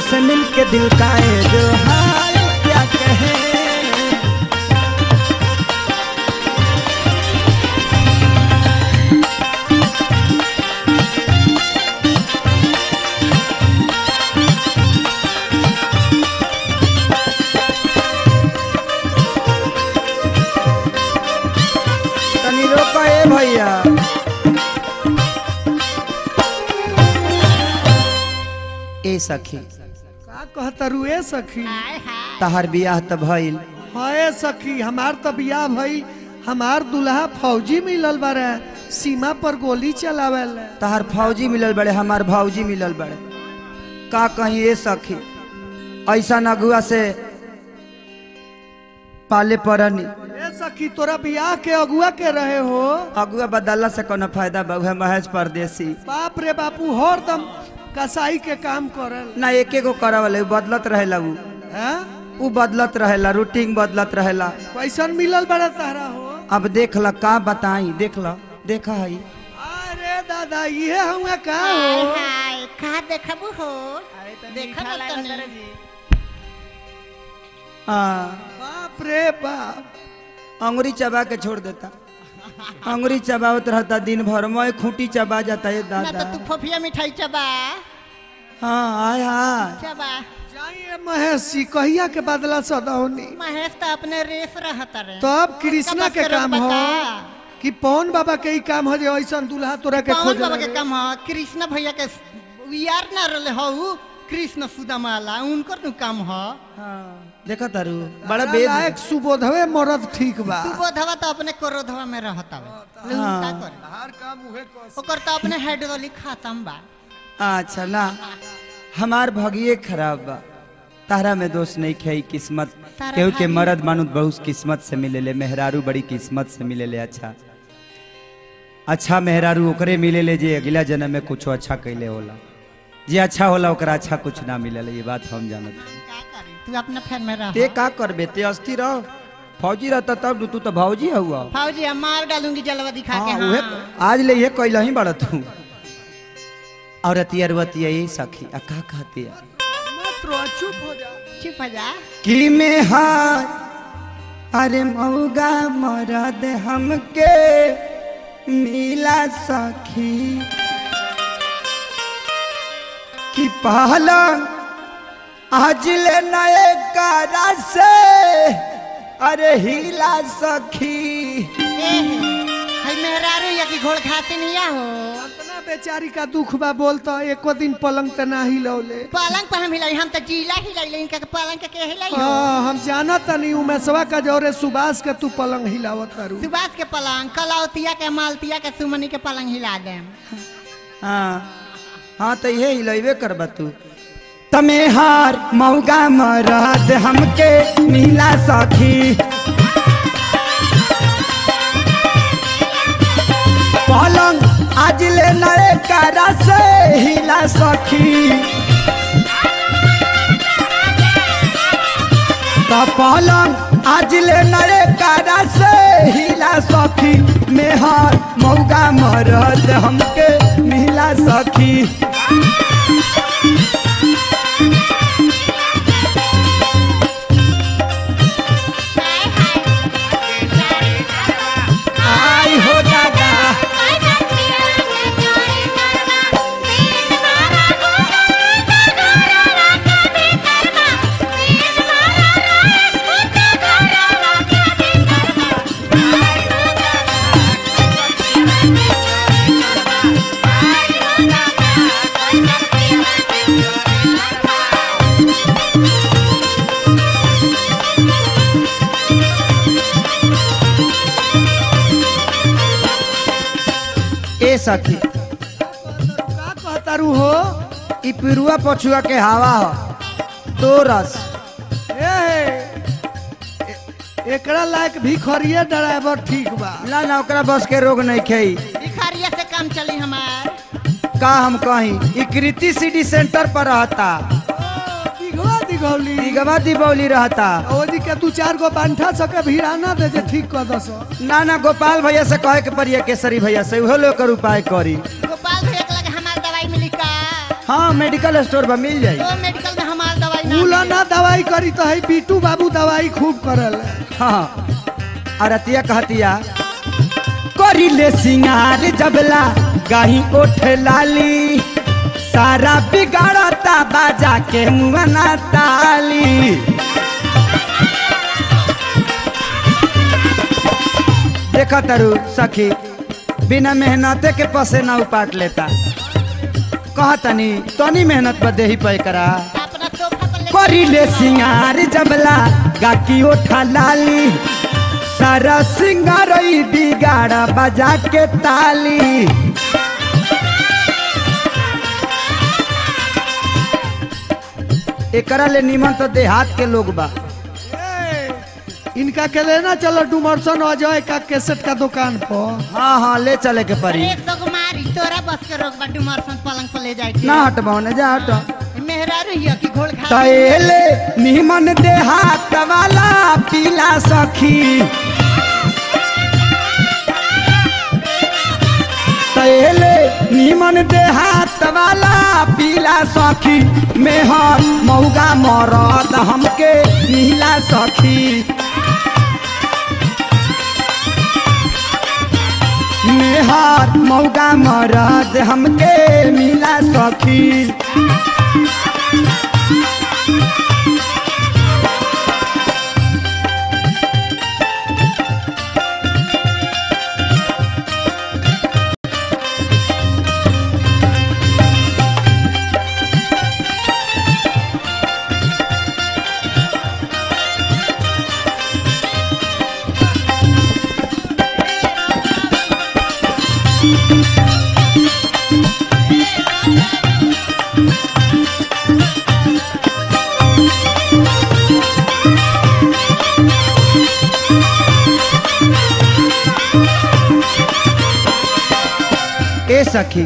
तुझसे मिलके दिल का है जो हाल क्या कहे तनी रोको ए भैया ए सखी का कहतरू ए सखी तहार बियाह त भइल हाय सखी हमार तो बियाह भई हमार दुल्हा फौजी मिलल बारे सीमा पर गोली चलावेल तहार फौजी मिलल बड़े हमार भौजी मिलल बड़े का कहीं ए सखी ऐसा नगुआ से पाले परनी ए सखी तोरा बियाह के अगुआ के रहे हो अगुआ बदलला से कोनो फायदा बहु महज परदेसी बाप रे बापू हरदम कसाई के काम करल ना एके गो करवले उ बदलत रहेला उ हैं उ बदलत रहेला रूटीन बदलत रहेला कैसन मिलल बड़ा तारा हो अब देख ल का बताई देख ल देखा हई अरे दादा ये हुआ का हाय हो हाय कहा देखबू हो देखब तनी हाँ बाप रे बाप अंगुरी चबा के छोड़ देता अंगुरी चबावत रहता दिन भर मैं खूंटी चबा जाता है ना दादा तो तू फफिया मिठाई चबा हाँ आय हाय चबा जाइए महेशी कहिया के बदला सदौनी महेश तो अपने रेस रहत रे तो अब कृष्णा के काम हो कि पवन बाबा के ही काम हो जे ऐसा दूल्हा तोरा के कौन खोज बाबा के काम ह कृष्ण भैया के यार ना रहले हो कृष्ण सुदामाला उनकर नु काम ह हाँ देखा तारू बड़ा बेद लायक सुबोधवे मरद ठीक बा तू बोधवा तो अपने क्रोधवा में रहत हवे लेकिन हाँ। का करे ओकर तो अपने हाइड्रोलिक खत्म बा अच्छा ना हमार भगिए खराब बा तारा में दोष नहीं खे किस्मत तारा केहू के भागी- मर्द मानुत बहुत किस्मत से मिलेले मेहरारू बड़ी किस्मत से मिलेले अच्छा अच्छा मेहरारू ओकरे मिलेले जे अगला जन्म में कुछ अच्छा कैले होला जे अच्छा होला ओकरा अच्छा कुछ ना मिलेले ये बात हम जानत हई। का करी तू अपना फैन में रह ते का करबे ते अस्ती रहो फौजी रहता तब तू तो भौजी हुआ फौजी हम मार डालूंगी जलवा दिखा के हाँ उहे हाँ आज ले ये कैला ही बड़ा तू और अतिया रुअतिया ये सखी आ का कहती है मत रो चुप हो जा चुप हो जा कि में हाय अरे मऊगा मरद हमके मिला सखी कि पहलंग आज ले नए कारा से अरे हिला सखी ए हई मेहरारू या की घोड़ खाते नहीं आ हो इतना बेचारी का दुख बा बोलता एको दिन पलंग ते ना हिलौले पलंग पर हम हिलाई हम तो जीला हिलाई इनका के पलंग के के हिलाई हो हाँ हम जानत नहीं उमेशवा का जोरे सुभाष के तू पलंग हिलावत करू सुभाष के पलंग कलौतिया के मालतिया के सुमनी के पलंग हिला देम हाँ हाँ तो ये हिलैबे करबा तू तमे हार मौगा मरद हमके मिला सखी पलंग आज ले नए कारा से हिला सखी तो पलंग आज ले नए कारा से हिला सखी मेहर मौगा मरद हमके मिला सखी आई हो दादा ए सखी का कहतारू हो ई पिरुआ पछुआ के हवा हो तो रस ए ए- एकरा लायक भिखरिया ड्राइवर ठीक बा ना ना ओकरा बस के रोग नहीं खेई भिखारिया से काम चली हमार का हम कहीं ई कृति सिटी सेंटर पर रहता दिघवा दिघौली दिगवा दीपावली रहता ओजी के दू चार गो बांठा सके भिड़ाना दे जे ठीक कर दस ना ना गोपाल भैया से कहे के पड़िए केसरी भैया से उहो लोग कर उपाय करी गोपाल भैया के लगे हमार दवाई मिली का हाँ मेडिकल स्टोर पर मिल जाई तो मेडिकल में हमार ना उला मिले। ना दवाई करी तो है बीटू बाबू दवाई खूब करल हाँ अरतिया कहतिया करी ले सिंगार जबला गाही ओठ लाली सारा बिगाड़ता बाजा के मुआना ताली देखा तरु सखी बिना मेहनते के पसे ना उपाट लेता कहतनी तनी मेहनत बदे ही पे करा अपना सोफा पर ले करिले सिंगार जबला गाकी ओठा लाली सारा सिंगार बिगाड़ बजा के ताली एकरा ले निमन तो देहात के लोग बा इनका के लेना चलो डुमरसन अजय का केसेट का दुकान पर हाँ हाँ ले चले के परी एक सौ को मारी तोरा बस के रोक बा डुमर सन पलंग पर ले जाए के ना हटबाओ ना जा हट मेहरा रहिया कि घोड़ खा तैले निमन देहात वाला पीला सखी तैले निमन देहात वाला पीला सखी मेहर मौगा मरद हमके नीला सखी मेहर मौगा मरद हमके मिला सखी ए सखी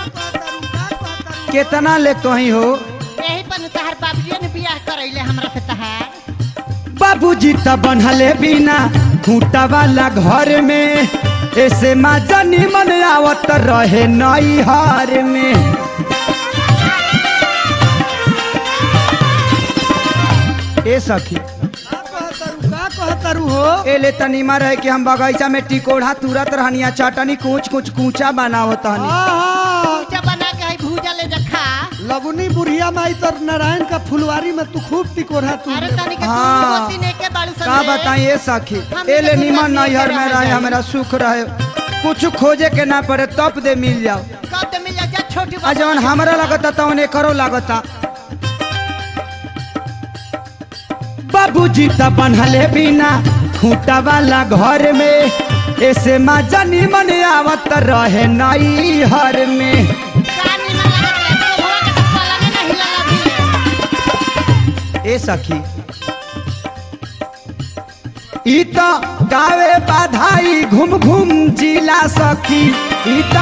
केतना ले कहीं हो यही पर तहार बाबूजी ने बियाह करैले हमरा से तहार बाबूजी त बनहले बिना खूंटा वाला घर में ऐसे माजा निमन आवत रहे नई हार में ए सखी का कहतरू का कहतरू हो ए ले तनीमा रहे कि हम बगीचा में टिकोढ़ा तुरत रहनिया चटनी कूच कुछ कूचा बनावत हनी हाँ, पूजा बना के है भूजा ले जा खा लगुनी बुढ़िया माई तर नारायण का फुलवारी में तू खूब टिकोरा तू अरे तनी के हाँ। तू ने के बाड़ू सन का रे। बताई ए सखी हम ए ले तो निमन गुलाब नैहर लेके में रह रहे जाए। हमारा सुख रहे कुछ खोजे के ना पड़े तब दे मिल जाओ कब ते मिल जा जा छोटी आ जवन हमरा लगता तवन करो लागता बाबूजी त बनहले बिना खूंटा वाला घर में ऐसे माजा निमन आवत रहे नई हर में कानी में लगा के तो भवा के पलंग नहीं लगा भी ए सखी ई त गावे बाधाई घूम घूम जिला सखी ई त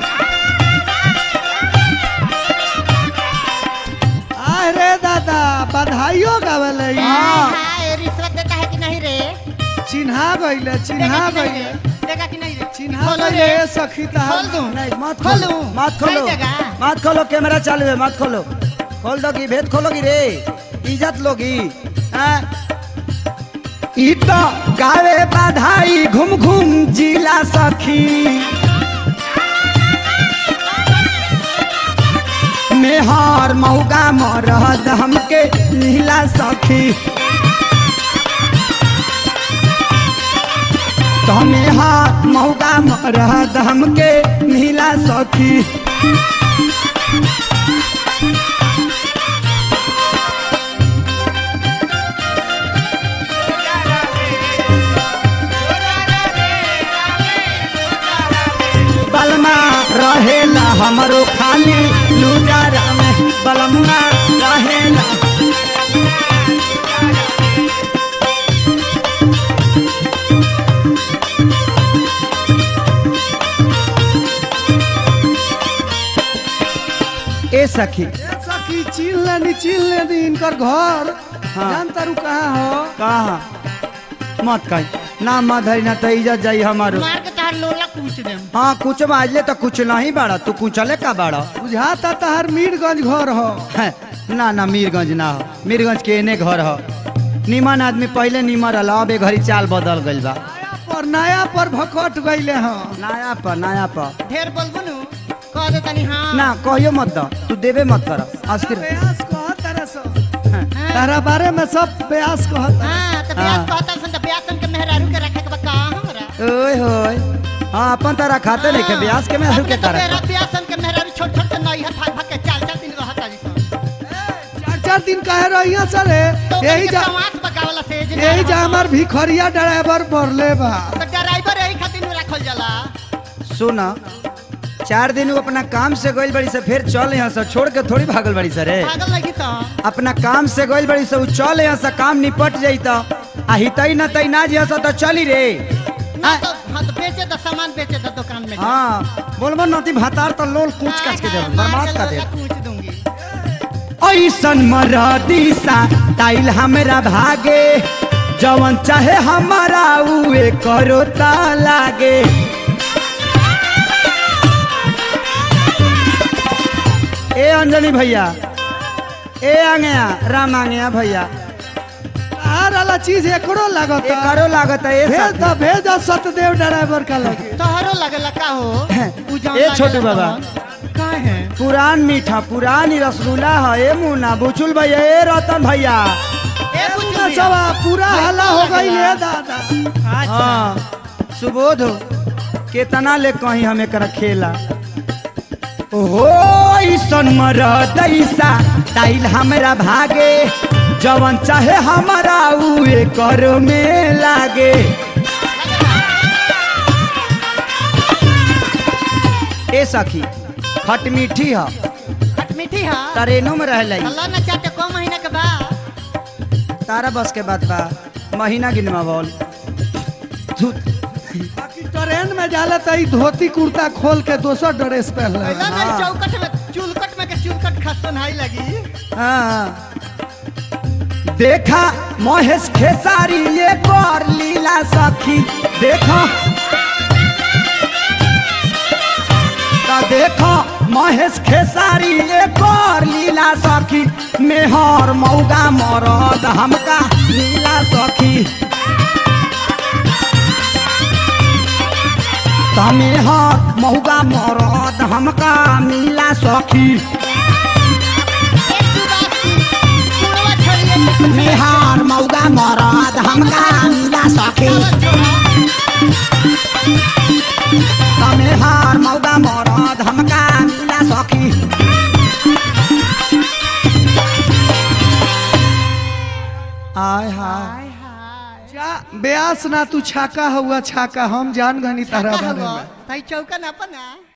अरे दादा बधाइयो गावल हाँ। हाय रिश्वत देता है कि नहीं रे चिन्हा गइले चिन्हा देगा कि नहीं गइले रे? देगा कि नहीं रे चिन्हा खोलो गइले रे। सखी खोल तहार दूं नहीं मत खोलूं? खोलो मत खोलो नहीं देगा? मत खोलो कैमरा चालू है मत खोलो खोल दोगी भेद खोलोगी रे इज्जत लोगी हाँ? ई तो गावे बाधाई घूम घूम जिला सखी मेहर मौगा मरद हमके नीला सखी तमे हाथ मौगा मरद हमके नीला सखी बलमा रहेला हमरो खाली लुजारा में बलमा रहेला ए सखी ए सखी चिन लेनी चिन लेनी इनकर घर हाँ। जान तारू कहाँ हो कहा मत कही ना मत है ना तो इज्जत जाई हमारो मार के तहार लोला पूछ देम हाँ कुछ बाजले तो कुछ नहीं बाड़ा तू कुचले का बाड़ा बुझाता तहार मीरगंज घर हो हैं, ना ना मीरगंज ना हो मीरगंज के एने घर हो निमन आदमी पहले निमन रहल अब ए घड़ी चाल बदल गइल बा नया पर नया पर भखट गईले हाँ नया पर नया पर ढेर बोलबो नु कह दे तनी हाँ ना कहियो मत द तू देबे मत कर अस्थिर ब्यास कहत तारा सब तारा बारे में सब ब्यास कहत हाँ तो हाँ। ब्यास कहता सन तो ब्यास सन के मेहरारू के रखे के बा का हमरा ओए होए हाँ अपन तारा खाते नहीं के ब्याज के में अपने के तो करे मेरा ब्यास सन के मेहरारू छोट छोट के नई हथ भाग भाग के चाल चाल दिन रहत आली सन चार चार दिन कहे रहिया सर तो यही जा समाज बगावला से जे यही जा हमार भिखरिया ड्राइवर बढ़ले बा तो ड्राइवर यही खातिर में रखल जाला सुन चार दिन वो अपना काम से गइल बड़ी से फिर चल यहाँ से छोड़ के थोड़ी भागल बड़ी से रे पागल लगी तो अपना काम से गइल बड़ी से उ चल यहाँ से काम निपट जाई तो आ हितई न तई ना जिया से तो चली रे ना तो हाँ तो बेचे तो सामान बेचे तो दुकान में हाँ बोलबो नती भातार तो लोल कूच काच के दे बर्बाद कर दे पूछ दूंगी ऐसन मरदी सा टाइल हमरा भागे जवन चाहे हमारा उए करो ता लागे ए अंजनी भैया ए आंगया राम आंगया भैया हर वाला चीज एकरो लागत ए करो लागत है ए भेज साथी। द भेज द सतदेव ड्राइवर का लगे तोहरो लगेला का हो उ जौन ए छोटू लागेला बाबा। तौन। का है पुरान मीठा पुरानी रसगुल्ला है ए मुन्ना बुचुल भैया ए रतन भैया ए पूरा बुझलिया। सवा पूरा भाई हल्ला तो हो गई लगेला। ले दादा अच्छा हाँ सुबोध हो केतना ले कहीं हमें कर खेला ओहो ईसन मरदैसा टाइल हमरा भागे जवन चाहे हमारा उए कर में लागे ए सखी खट मीठी ह खट मीठी है ट्रेनों में रहलै अल्लाह ना चाहते को महीना के बाद तारा बस के बात बा महीना गिनवा बोल तू बाकी ट्रेन में जाला त ई धोती कुर्ता खोल के दोसर ड्रेस पहन ले ऐसा नहीं हाँ। चौकट में चुलकट में के चुलकट खसन हाई लगी हाँ। देखा महेश खेसारी ये कर लीला सखी देखा ता देखा महेश खेसारी ये कर लीला सखी मेहर मौगा मरद हमका लीला सखी तमे हर मौगा मरद हमका मिला सखी एक दू बात की कुड़वा छड़िए मेहर मौगा मरद हमका मिला सखी तमे हार मौगा मरद हमका मिला सखी आय हाय हाय हाय जा ब्यास ना तू छाका हुआ छाका हम जान गनी तारा का बारे हवा में तई चौका ना अपना